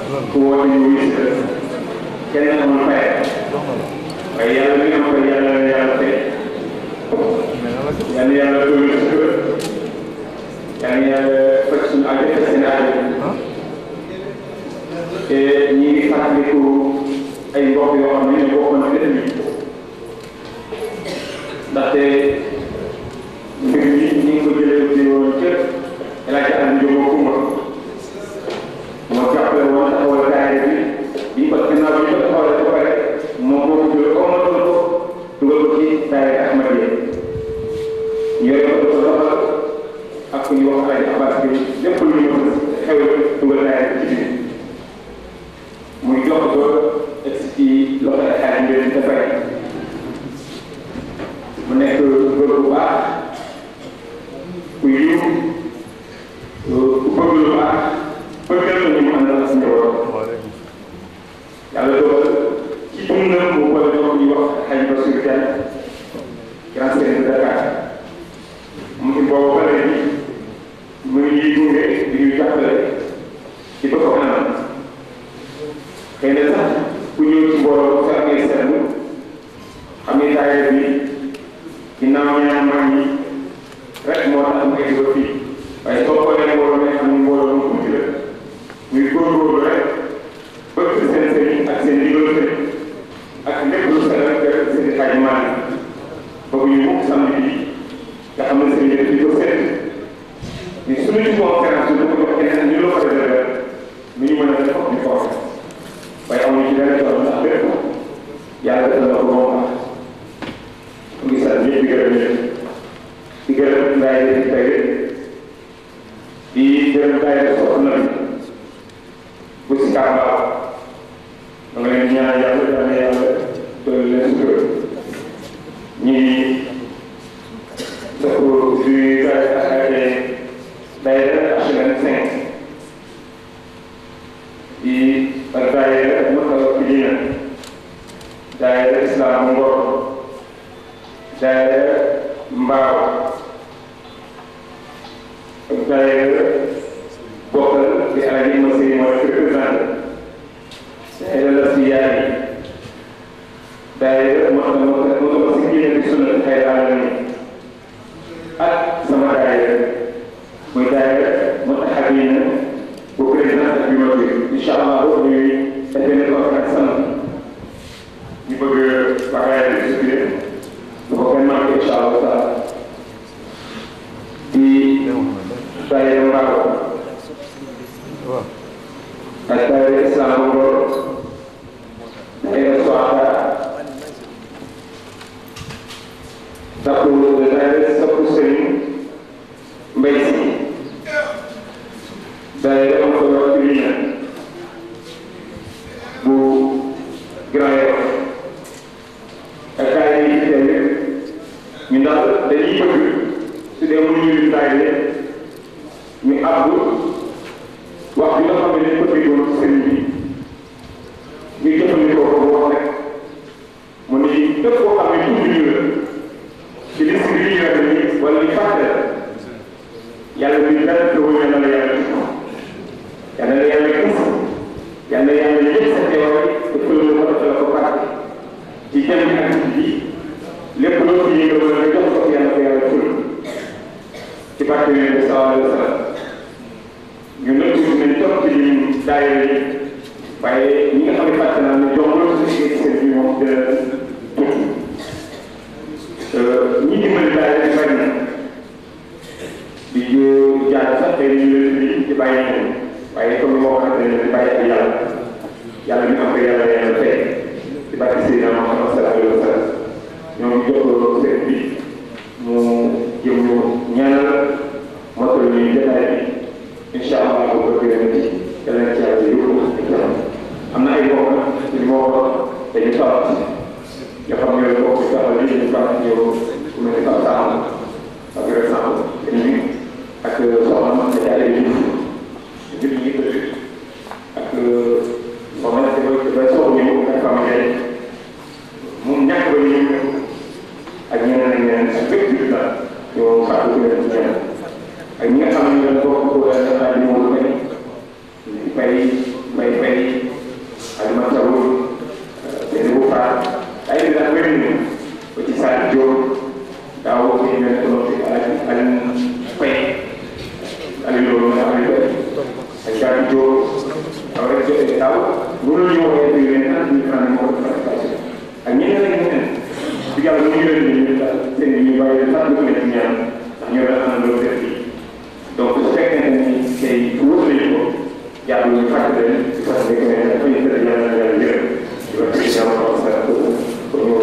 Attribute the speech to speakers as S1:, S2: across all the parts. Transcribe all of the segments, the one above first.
S1: ku woote ñu wuyu si la kenn amul fay waaye yàlla mi nga xam ne yàlla na yàlla fay yàlla yàlla doole si kër yàlla yàlla faj suñu aajo faj seen aajo te ñi ngi fàttaliku ay mbokk yoo xam ne ñoo bokkoon ci dëkk bi ndaxte mbir mi ñu ngi ko jëlee ci woon ca El Hadj Aliou Diop Koumba moo jàppale woon taxawal daayira bi bi ko ginnaaw bi ñu ko taxawalee ba pare moom moo ko jëlee omatoon ko dugal ko ci daayira Ahmadiyya ñu yore ko ko doxal ak ku ñu wax El Hadj Abbas bi lépp lu ñu xew dugal daayira ci biir muy jox ko egsi ci loxo ay xarit mbir dafay mu nekk góor bu baax ku yiw ku bëgg lu baax bëggal la ñu mu àndal si njaboot yàlla dogal ci dundam mu boole jox ñu wax xaj ba sur ten grand sëriñ de Dakar mu ngi boobu ba léegi mu ngi ñuy gunge di ñu jàppale ci ba ko kanam xëy na sax ku ñëw ci mbooloo sa amee seetlu xam ne daayira bi ginnaaw ñaar mag ñi rek moo tax mu egg ba fii waaye soo xoolee mbooloo ne xam ne mbooloo mu tuuti la muy góorgóorlu rek bëgg seen sëriñ ak seen ndigal sëriñ ak lépp lu sa rek rek seen xaj maan bëgg ñu mukk samedi bi nga xam ne sëriñ bi di ko seet ni suñu ci conférence bi ko jox keneen ñu la ko réservé nu ñu mën a def ñu ko waaye amuñu ci benn tool ndax lépp yàlla def na ko moom wax mu ngi sant ñëpp di gërëm ñëpp di gërëm ngaay di tey di gërëm ngaay di soxna bi bu si kàmbaaw da nga leen ñaan yàlla yàlla yàlla doon leen sutur ñi dëkk du gaay ak day HLM 5 di ak daayira Makka Medina daayira Islam Ngor daayira Mbaaw ak daayira bokkal di Aliou Massi mooy représentant daayira la si yaay daayira moo tax moo tax moo tax si génne di sunna xëy na ak sama daayira muy daayira moo tax ak yéen bu président ak bi ma bi incha allah boobu ñuy defee ne conférence samedi ñu bëgg bagaay bi si biir bu ko kenn manqué incha allah taala di daayira mbaaw ak daayira islam ngor daayira soada takku daayira sakku sëriñ mbay si daayira am ko wax ci bu Grand Yoff ak kaay yi ci tey ñu ndax dañuy bëgg su dee mënuñu lim daayira ñu àbb wax bi nga xam ne dañ ko déggoon ci sëriñ bi ñu jëfandikoo ko bu wax rek mu ni képp koo xam ne tuuti ñu la ci liste bi ñu yore nii wala ñu fàtte la yàlla bi dara te wëñe na la yàlla yàlla na yàlla gis yàlla yàlla yëpp sa teewaay te fële ko defal ko fàtte ci jëm ak bi lépp loo fi yëngal wala nga jox ko yàlla ko yàlla ful ci barke bi bi sallallahu alayhi wa sallam ñu nëpp nañ topp ci lim daayira yi waaye ñi nga xam ne fàtte naa ne jox loolu si seen bi moom dina tuuti ñi dimbali daayira yi bari na di jaar sax tey ñu leen di di bàyyi ñoom waaye comme ni ma waxee dañu di bàyyi ak yàlla yàlla mi am ko yàlla yàlla fay di bàyyi Seydina Muhammad sallallahu alayhi wa sallam ñoom ñu jox ko sëriñ bi mu jëm ñu ñaanal motal ñu jotaay bi incha allah bu ko gërëm ci yàlla na ci yàlla yóbbu am na ay mbokk ci mbokk dañu tawat nga xam ne mbokk ci taxaw yi dañu fàtt ñëw ku mel ni Pape Sall ak récemment ñu ak soxna Mate Diagne yi ñu ngi ko ak soxna dafay dafay soog ñëw ak famille moom ñàkk ba ñëw ak ñeneen ak ñeneen ak bépp jullit la ñoo fàttali ko leen ci ñeneen ak ñi nga xam ne ñoo bokk ko daal di ñëw ko di fay may fay Alima Thiaw benn bu faat ay bi daal bëri na ba ci Sadio Diop daaw bi ñu ne ko fi Alioune Alioune Faye Aliou loolu nga xam ne ak Gabi Diop aw rek jotee daaw mënul ñu waxee bi leen ak ñu xam ne moo ko participation ak ñeneen ak ñeneen di yàlla mu ñu leen ñu daal seen ñu bàyyi leen sax dugg na ci ñaan ndax ñoo daal am loolu def donc su fekkee ne ni tey wóor nañu ko yàlla ñu fàtte leen di fàtte que ne dafa ñu tëdd yàlla na yàlla yërëm di wax ci jàmm xaw sa pour ñu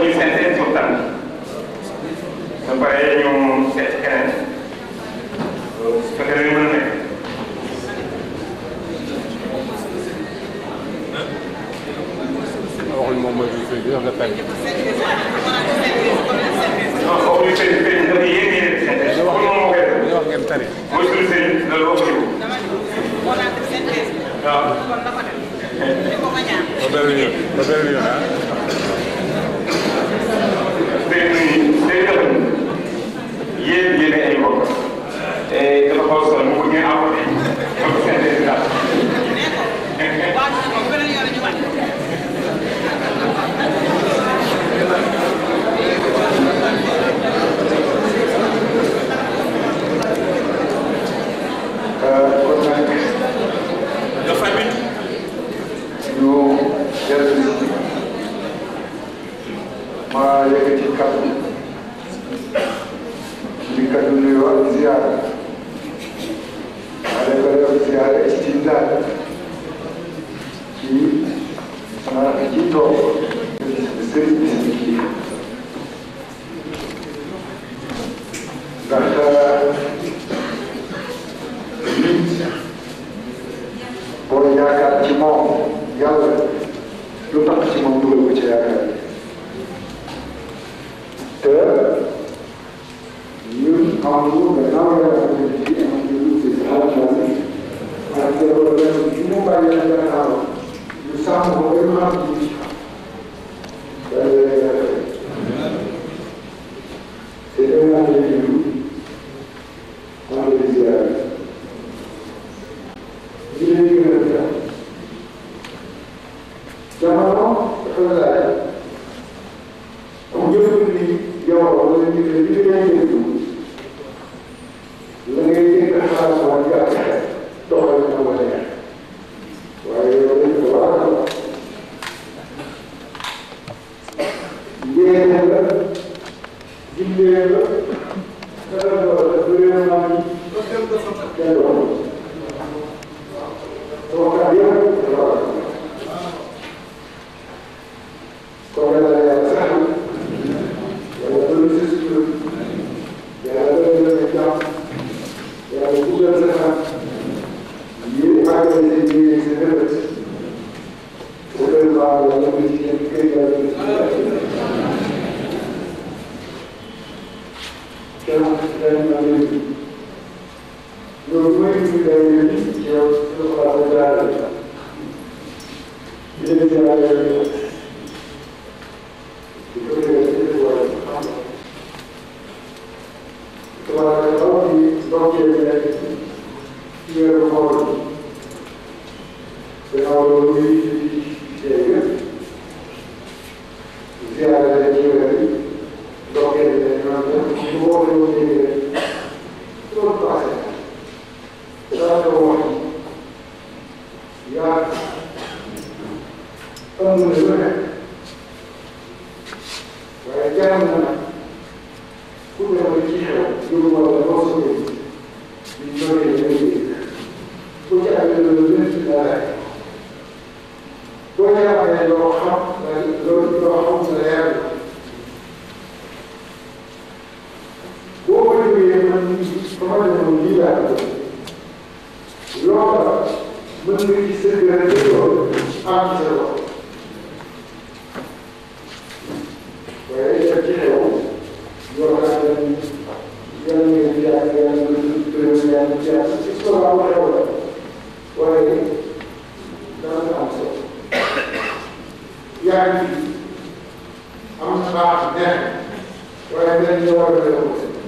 S1: ñu synthèse waxtaan ba pare ñu seet keneen su fekkee ne mën na nekk
S2: waxuñ moom mooy suñu sëriñ bi wax nga tànn.
S1: non foofu ñu sëriñ sëriñ dafa yéen yéen synthèse
S2: li wax
S1: moom moo koy def
S2: li wax ngeen tari.
S1: mooy suñu sëriñ loolu wax ñu waaw
S2: ba beneen yoon ba beneen yoon ah.
S1: sëriñ sëriñ dafa yéen yéen ay mbokk te dafa xaw a sonn mu bëgg ngeen apporté donc synthèse daal
S3: kon nag
S1: dafa bi
S3: ñu dellu si ma yëkkati kaddu di kaddu nuyoo ak ziar ma defal ak ziar istindaad ci ma ci toog sëriñ bi si kii ndax nit boo yaakaar ci moom yàlla lu tax ci moom dugal ko ci yaakaar te ñun amuñu gannaaw yàlla ko ci fii amuñu lu ci xalaat ak te loolu la ñu mu bàyyi la gannaaw ñu sàmm ko ba ñu xam ci c'est un an de vie, on le désire. ñu leen di gën a def jamono dafa laaj comme jëfandikoo ni yow wala ñu ne li ngay déglu la ngay dégg xalaat waa jàpp doxal na ko neex waaye yow dañ ko war a yéene la dimbee la dara doole vraiment ni kenn doxal waxtaan yëpp dafa war a kon yàlla yàlla sax yàlla doon si sutur yàlla doon leen jàmm yàlla dugal sa xam yéen àggale seen yéene seen rëbët bu doon baax yàlla ko ci yéen kër yàlla ko ci kenn kenn na leen loolu mooy li ñu day yëngu yow su ko la jaarale di leen jaarale di ko déggee di ko war a xam tubaab yi xaw di ndokkee nekk ci weeru koor gannaaw loolu muy dégg ziarale ci weer yi ndokkee ne ñoom ñoom ñu woo leen déggee loolu passé daa ko wax yaa am na lu ne waaye jaam na ku ne ma ci xew lu ma la loo so dégg di ñëwee ñu dégg ku ci amee loolu lu ci dara boo ci amee loo xam loolu loo xam sa leer la boo ko déggee man sama demoon lii laa ko loola mën nga gis sa gën a dégloo am sa loxo waaye def ci xew yoo xam ne yàlla ngeen di yàgg yàlla ngeen di gërëm yàlla ci yàlla ci solo am xew la waaye dana am solo yaa ngi am na baax neex waaye dañ la war a def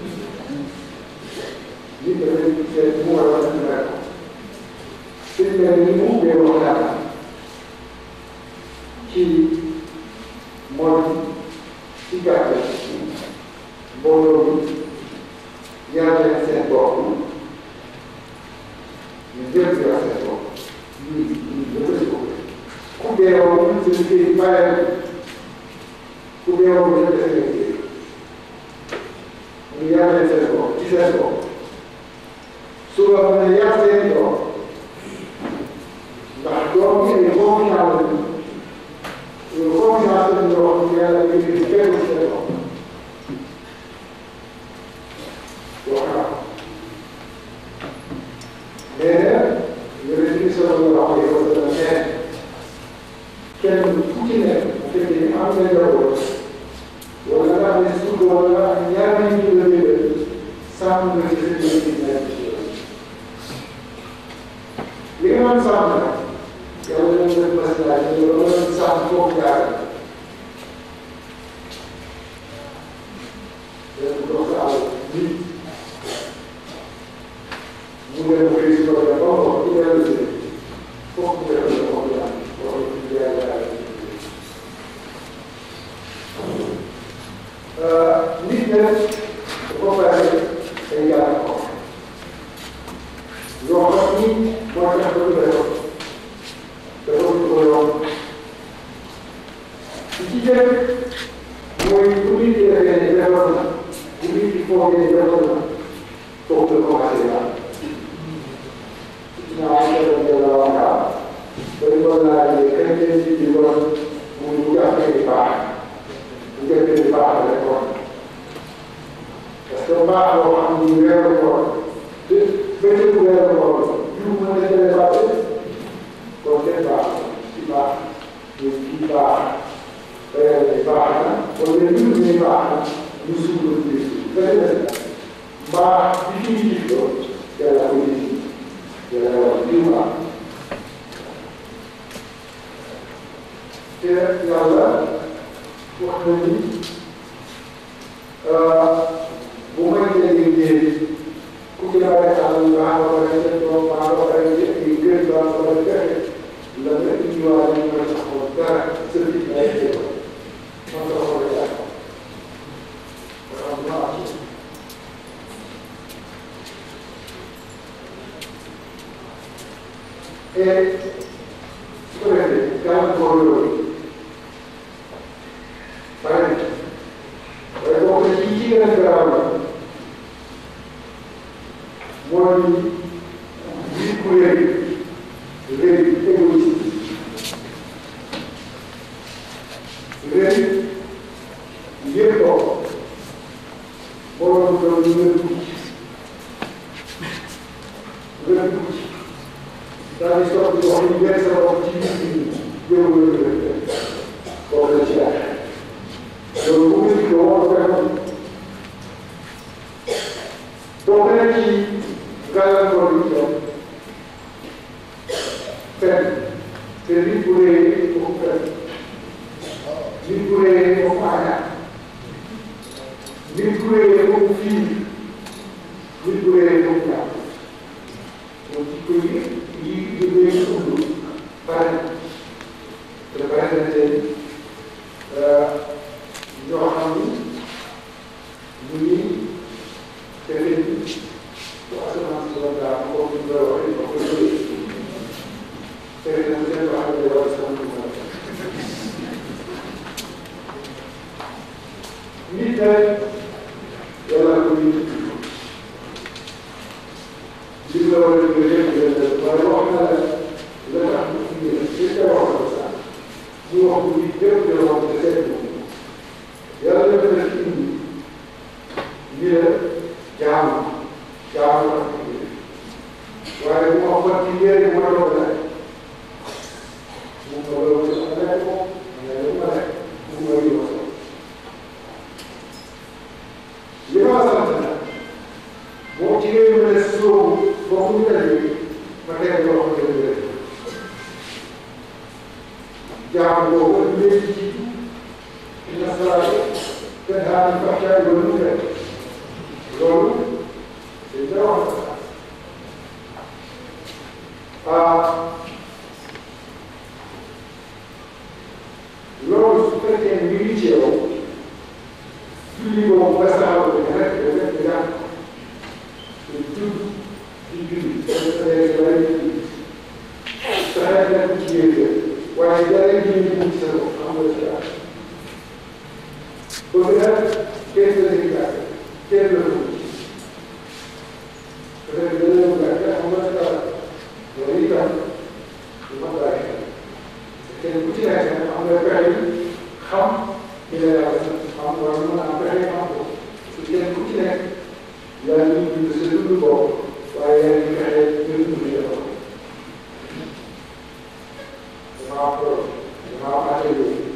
S3: nit dafay seet mu war a def sëñ bi ni mu ubbee waxtaan ci mooy ci gàttal mbooloo bi yar leen seen bopp ñu jël si wax seen bopp ñu ñu jëfandikoo ko ku beeroo ñu seen liggéey bàyyi ku beeroo ñu def seen liggéey ñu yar leen seen bopp ci seen bopp suba mu ne yar seen doom ndax doom yi ay confiance la ñu confiance la ñu wax yàlla ñu ngi fekk kenn ku ci nekk bu fekkee ni am na njaboot wala nga xam ne suuf wala nga xam ne ñaari nit ñu la wéeral sàmm nga ci sa jëf ci ñaari ci li nga doon sàmm nag yow dañu def maslaa ñu la doon sàmm foofu jaar dañu dox sa àll nit mu ngi leen xëy si tool ba mu wax ci benn si foofu mu def la wax daal wax ci yàlla daal nit ñi nag dafa bari ay yàlla ko yoo xam ni moo tax ba ñu dafa dafa ko yomb li ci jëkk mooy bu nit ñi defee ne defoon na bu nit ñi foogee ne defoon na foofu la commencé daal naa seetlu ne la wax daal ba ñu doon laajee kañ leen ci di doon muy bu jàppee di baax bu jàppee di baax rek kon parce que baax boo xam ni weeru koor te bëccëgu weeru koor jiw mën na jëlee baax kon kenn baax ci baax ñu kii baax weer bi baax na wala ñun ñuy baax na ñu suul ci benn baax bi fi ñu jiitoo yàlla ko jiitu yàlla wax jiw baax te yàlla wax na ni bu may déggee njëriñ ku ci la rek am baax ba pare nga doon baax ba pare nga ay gën baax ba pare fexe la nga indiwaat ñu mën a taxaw dara sa biir ay jéego man la ko war a jàpp nga xam ne am et su ko defee gàllankoor yooyu bare na waaye boo ko ci ci gën a garaaw la mooy nit ku rëy rëy égoïste rëy yëg ko borom doon nga dugg nga dugg daal di soog di wax ni benn sa bopp ci nit ñi yow la ñu def boobu la ci daal loolu bu nit ko war a defoon bokk na ci gàllankoor yi ñoom fenn te nit bu réyee foofu fenn nit bu réyee foofu añaan nit bu réyee foofu fii nit bu réyee foofu ñaar moom ci koy yi jógee ci undu bare na te bare na tey ñoo xam ni ñu ngi fexe ni bu asamaan si doon daal comme ni ñu koy waxee ba koy jógee fexe na seen wax ne war sama ñu mën nit nag yàlla ko ñu li nga war a jógee lépp waaye wax na la la tax ñu fi ñu li nga wax la sax ñu wax ko lii lépp de wax de seet yàlla def na ci indi lii la jaamu jaamu la waaye bu ma wax ci njëriñ ma doon la mu ma doon la ma nekk ko ma ne ma nekk mu ma yi ma so li ma sant nag moo ci ngay mën a sóobu boo ko ñu ma teg loo xam ne dëgg jaamu boobu léegi ci inna salaata tanhaa anil fahshaa'i wal munkar loolu dañ koy wax ah loolu su fekkee mi ngi ci yow julli boobu nga saxal ko rek rek nga te tudd di julli dafa tëjee ba lay julli saxee nekk ci yéen waaye jërëjëf julli mu ci sa bopp xam nga ci daal bëgg na kenn la ci daal kenn la ko ci peut être dana la bëgg a xam nga daal loolu itam lu ma bàyyi xel kenn ku ci nekk nag am nga pexe xam ki la yàlla xam wala mën a am pexe xam ko su kenn ku ci nekk yaa ngi dund sa dund bopp waaye yaa ngi fexe nga dund sa bopp damaa am loolu damaa fàtte